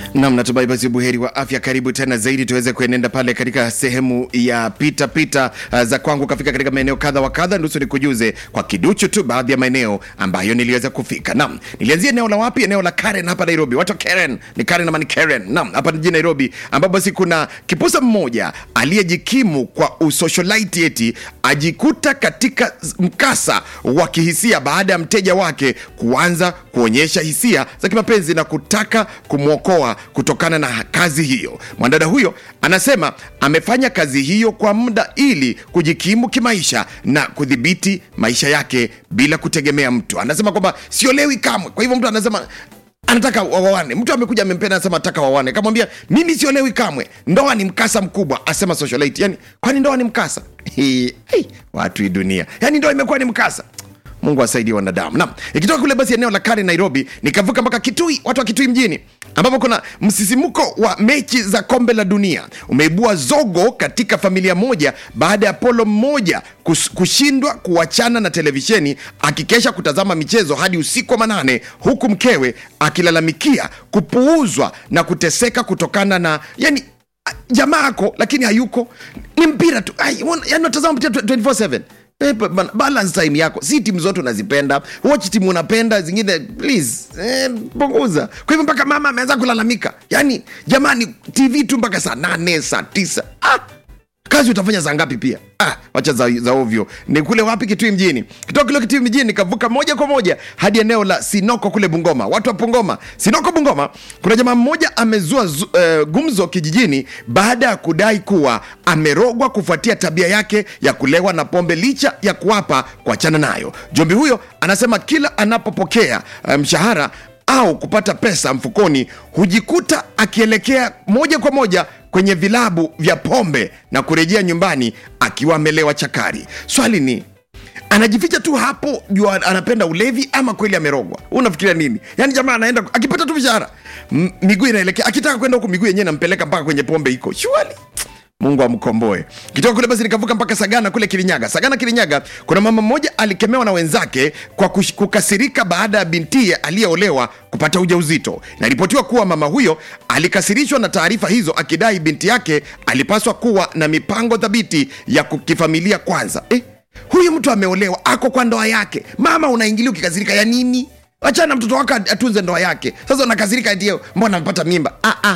Nam, natumai basi buheri wa afya. Karibu tena zaidi tuweze kuenenda pale katika sehemu ya pita pita uh, za kwangu kafika katika maeneo kadha wa kadha. Nusu nikujuze kwa kiduchu tu baadhi ya maeneo ambayo niliweza kufika. Nam, nilianzia eneo la wapi? Eneo la Karen hapa Nairobi. Watu wa Karen ni Karen ama ni Karen? Nam, hapa jijini Nairobi, ambapo basi kuna kipusa mmoja aliyejikimu kwa usocialite eti ajikuta katika mkasa wa kihisia baada ya mteja wake kuanza kuonyesha hisia za kimapenzi na kutaka kumwokoa kutokana na kazi hiyo. Mwanadada huyo anasema amefanya kazi hiyo kwa muda ili kujikimu kimaisha na kudhibiti maisha yake bila kutegemea mtu. Anasema kwamba siolewi kamwe. Kwa hivyo mtu anasema anataka wawane, mtu amekuja amempenda, anasema nataka wawane, kamwambia mimi siolewi kamwe, ndoa ni mkasa mkubwa, asema socialite. Yani kwani ndoa ni mkasa? Hey, hey, watu hii dunia, yani ndoa imekuwa ni mkasa mungu asaidie wanadamu nam ikitoka kule basi eneo la kari nairobi nikavuka mpaka kitui watu wa kitui mjini ambapo kuna msisimuko wa mechi za kombe la dunia umeibua zogo katika familia moja baada ya polo mmoja kus- kushindwa kuachana na televisheni akikesha kutazama michezo hadi usiku wa manane huku mkewe akilalamikia kupuuzwa na kuteseka kutokana na yani jamaa ako lakini hayuko ni mpira tu Ai, wana- yani natazama mpira 24/7 Eh, ba- ba- balance time yako si timu zote unazipenda watch timu unapenda zingine please eh, punguza kwa hivyo mpaka mama ameanza kulalamika yani jamani tv tu mpaka saa nane saa tisa ah, kazi utafanya saa ngapi pia ah, wacha za, za ovyo ni kule wapi kitui mjini kitoka kule kitui mjini nikavuka moja kwa moja hadi eneo la sinoko kule bungoma watu wa bungoma sinoko bungoma kuna jamaa mmoja amezua zu, uh, gumzo kijijini baada ya kudai kuwa amerogwa kufuatia tabia yake ya kulewa na pombe licha ya kuapa kuachana nayo jombi huyo anasema kila anapopokea uh, mshahara au kupata pesa mfukoni hujikuta akielekea moja kwa moja kwenye vilabu vya pombe na kurejea nyumbani akiwa amelewa chakari swali ni anajificha tu hapo juu anapenda ulevi ama kweli amerogwa unafikiria nini yaani jamaa anaenda akipata tu mshahara m- miguu inaelekea akitaka kwenda huku miguu yenyewe nampeleka mpaka kwenye pombe iko shuali mungu amkomboe kitoka kule basi nikavuka mpaka sagana kule kirinyaga sagana kirinyaga kuna mama mmoja alikemewa na wenzake kwa kush- kukasirika baada ya bintie aliyeolewa kupata ujauzito inaripotiwa kuwa mama huyo alikasirishwa na taarifa hizo akidai binti yake alipaswa kuwa na mipango thabiti ya ku- kifamilia kwanza eh? huyu mtu ameolewa ako kwa ndoa yake mama unaingilia ukikasirika ya nini wachana mtoto wako atunze ndoa yake sasa unakasirika ndio mbona amepata mimba ah, ah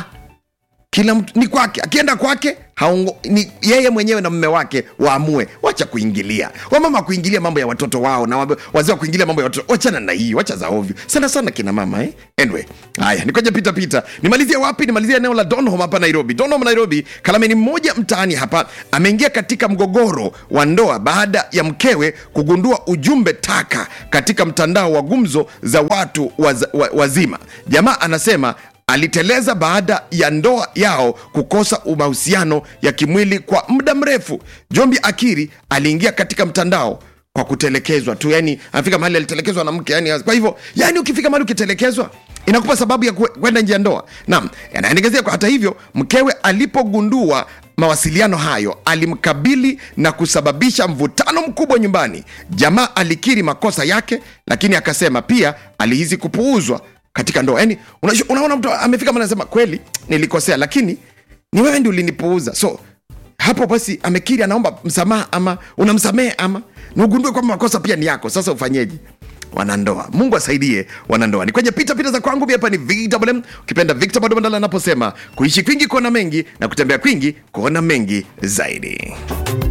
kila mtu ni kwake akienda kwake haungo, ni yeye mwenyewe na mme wake waamue wacha kuingilia wamama kuingilia mambo ya watoto wao na wabe- wazee wa kuingilia mambo ya watoto wachana na hii wacha za ovyo sana sana kina mama eh? anyway haya nikoja pita pita nimalizie wapi nimalizie eneo la donholm hapa nairobi donholm nairobi kalameni mmoja mtaani hapa ameingia katika mgogoro wa ndoa baada ya mkewe kugundua ujumbe taka katika mtandao wa gumzo za watu waz, wa, wazima jamaa anasema aliteleza baada ya ndoa yao kukosa mahusiano ya kimwili kwa muda mrefu jombi akiri aliingia katika mtandao kwa kutelekezwa tu yani anafika mahali alitelekezwa na mke yani kwa hivyo yani ukifika mahali ukitelekezwa inakupa sababu ya kwe- kwenda nje ya ndoa naam yanaendegezea kwa hata hivyo mkewe alipogundua mawasiliano hayo alimkabili na kusababisha mvutano mkubwa nyumbani jamaa alikiri makosa yake lakini akasema pia alihisi kupuuzwa katika ndoa yani unashu- unaona mtu amefika mahali anasema kweli nilikosea lakini ni wewe ndi ulinipuuza so hapo basi amekiri anaomba msamaha ama unamsamehe ama na ugundue kwamba makosa pia ni yako sasa ufanyeje wanandoa mungu asaidie wanandoa ni kwenye pita pita za kwangu mi hapa ni vwm ukipenda victor badobandala anaposema kuishi kwingi kuona mengi na kutembea kwingi kuona mengi zaidi